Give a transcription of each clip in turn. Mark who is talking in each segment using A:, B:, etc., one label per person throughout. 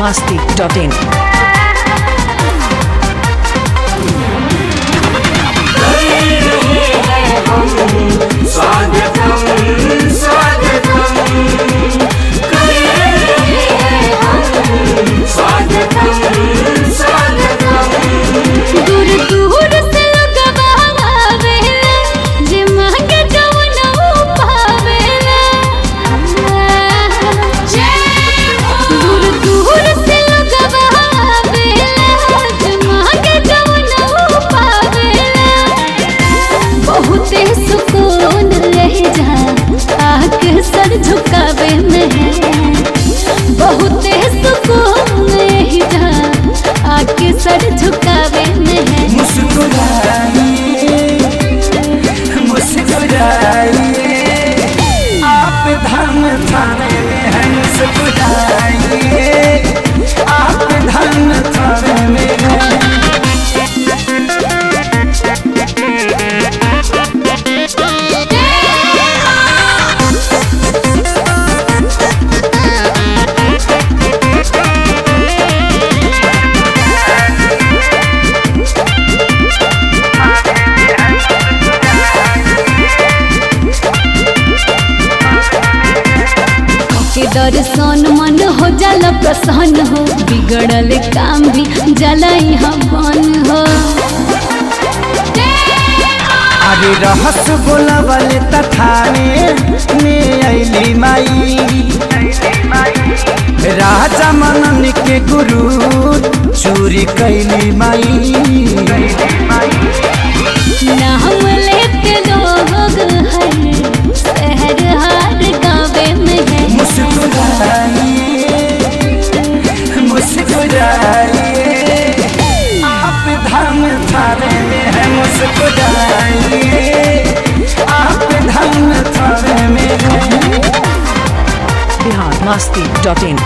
A: masti.in.
B: स्वागतम स्वागतम स्वागतम स्वागतम
C: दूर दूर से लोगवा आवेला जे मांगे जवन ऊ पावेला दूर दूर से लोगवा आवेला जे मांगे जवन ऊ पावेला बहुते सुकून रह जा आके सर झुकावे में है बहुते सुकून रह जा आके सर झुकावे में है
B: मुस्कुराइए मुस्कुराइए आप धर्म थाने में हैं मुस्कुराइए आप धर्म थाने में हैं
C: के दर्शन मन हो जाला प्रसन्न हो बिगड़ल काम भी जला यहाँ बन हो
B: अरे रहस बोलबल तथाने में अली माई राजा मनन के गुरु चोरी कैली माई
C: नाम लेते लोग है शहर हार गावे में है
B: मुस्कुराइए मुस्कुराइए आप धर्म थाने में है मुस्कुराइए आप धर्म थाने में है
A: Bihar masti.in.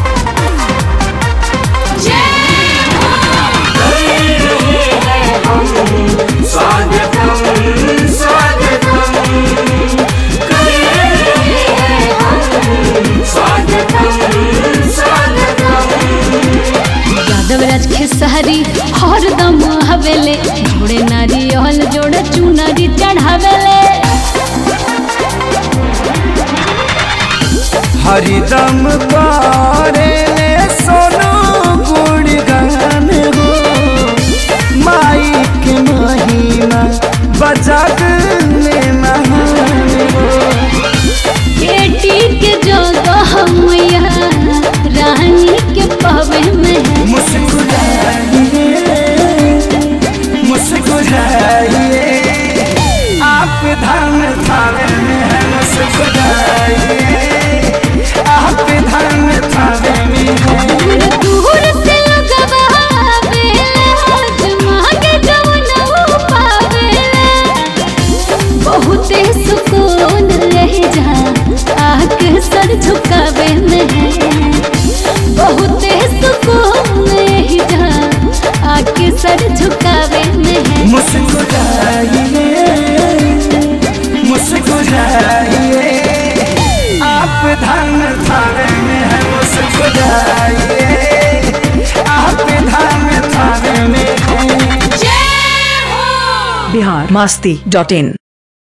B: स्वागतम स्वागतम स्वागतम स्वागतम
C: यादव राज खेसारी हरदम हवेले जोड़े नारियल जोड़े चुनरी चढ़ावेले
B: हरिदम करे सोनो गुणगान हो माई के महिमा बजग में महान हो
C: बेटी के जगह मैया रानी के पवे में है
B: मुस्कुराइए मुस्कुराइए आप धर्म थावे में है मुस्कुराइए आप धर्म थावे में है
C: दूर दूर से लोगवा आवेला मांगे जवन ऊ पावेला बहुते सुकून रह जा आके सर झुकावे में है बहुते सुकून रह जा आके सर झुकावे में है
B: मुस्कुराइए मुस्कुराइए आप धर्म थावे में है मुस्कुराइए आप धर्म थावे में है
A: Bihar masti.in.